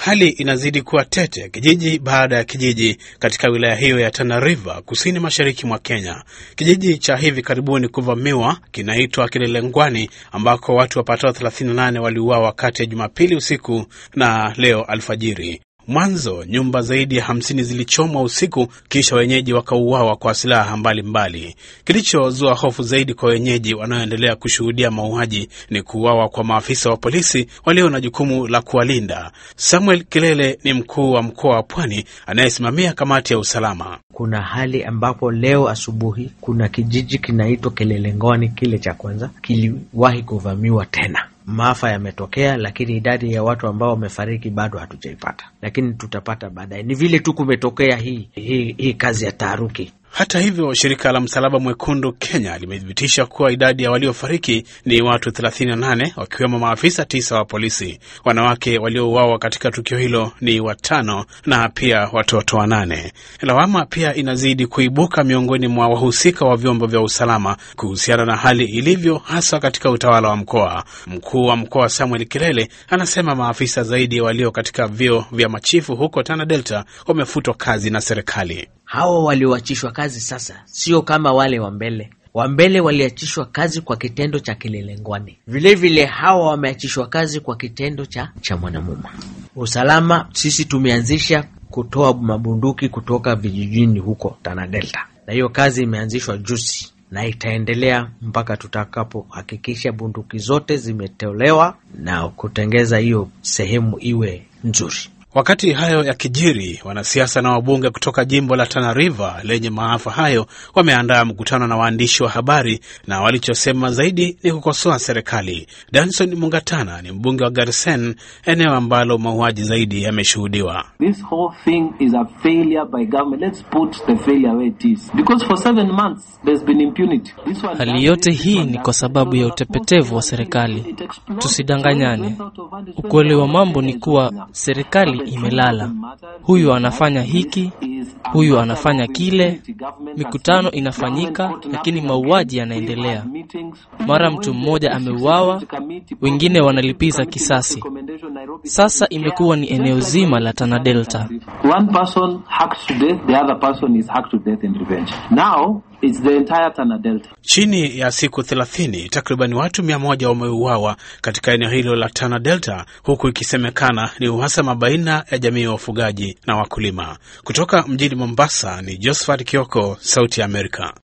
Hali inazidi kuwa tete kijiji baada ya kijiji katika wilaya hiyo ya Tana River, kusini mashariki mwa Kenya. Kijiji cha hivi karibuni kuvamiwa kinaitwa Kilelengwani, ambako watu wapatao 38 waliuawa kati ya Jumapili usiku na leo alfajiri. Mwanzo nyumba zaidi ya hamsini zilichomwa usiku, kisha wenyeji wakauawa kwa silaha mbalimbali. Kilichozua hofu zaidi kwa wenyeji wanaoendelea kushuhudia mauaji ni kuuawa kwa maafisa wa polisi walio na jukumu la kuwalinda. Samuel Kilele ni mkuu wa mkoa wa Pwani anayesimamia kamati ya usalama. Kuna hali ambapo leo asubuhi kuna kijiji kinaitwa Kilelengwani, kile cha kwanza kiliwahi kuvamiwa tena. Maafa yametokea, lakini idadi ya watu ambao wamefariki bado hatujaipata, lakini tutapata baadaye. Ni vile tu kumetokea hii, hii, hii kazi ya taharuki. Hata hivyo, shirika la Msalaba Mwekundu Kenya limethibitisha kuwa idadi ya waliofariki ni watu 38 wakiwemo maafisa tisa wa polisi. Wanawake waliouawa katika tukio hilo ni watano na pia watoto wanane. Lawama pia inazidi kuibuka miongoni mwa wahusika wa vyombo vya usalama kuhusiana na hali ilivyo, hasa katika utawala wa mkoa. Mkuu wa mkoa Samuel Kilele anasema maafisa zaidi walio katika vyeo vya machifu huko Tana Delta wamefutwa kazi na serikali. Hawa walioachishwa kazi sasa sio kama wale wa mbele. Wa mbele waliachishwa kazi kwa kitendo cha Kilelengwani, vilevile hawa wameachishwa kazi kwa kitendo cha cha Mwanamuma. Usalama sisi tumeanzisha kutoa mabunduki kutoka vijijini huko Tana Delta, na hiyo kazi imeanzishwa juzi na itaendelea mpaka tutakapohakikisha bunduki zote zimetolewa na kutengeza hiyo sehemu iwe nzuri. Wakati hayo yakijiri, wanasiasa na wabunge kutoka jimbo la Tana River lenye maafa hayo wameandaa mkutano na waandishi wa habari, na walichosema zaidi ni kukosoa serikali. Danson Mungatana ni mbunge wa Garsen, eneo ambalo mauaji zaidi yameshuhudiwa. Hali yote hii ni kwa sababu ya utepetevu wa serikali. Tusidanganyane, ukweli wa mambo ni kuwa serikali imelala. Huyu anafanya hiki, huyu anafanya kile, mikutano inafanyika, lakini mauaji yanaendelea. Mara mtu mmoja ameuawa, wengine wanalipiza kisasi. Sasa imekuwa ni eneo zima la Tana Delta. It's the entire Tana Delta. Chini ya siku 30 takriban watu mia moja wameuawa katika eneo hilo la Tana Delta, huku ikisemekana ni uhasama baina ya jamii ya wafugaji na wakulima. Kutoka mjini Mombasa ni Josephat Kioko, Sauti ya Amerika.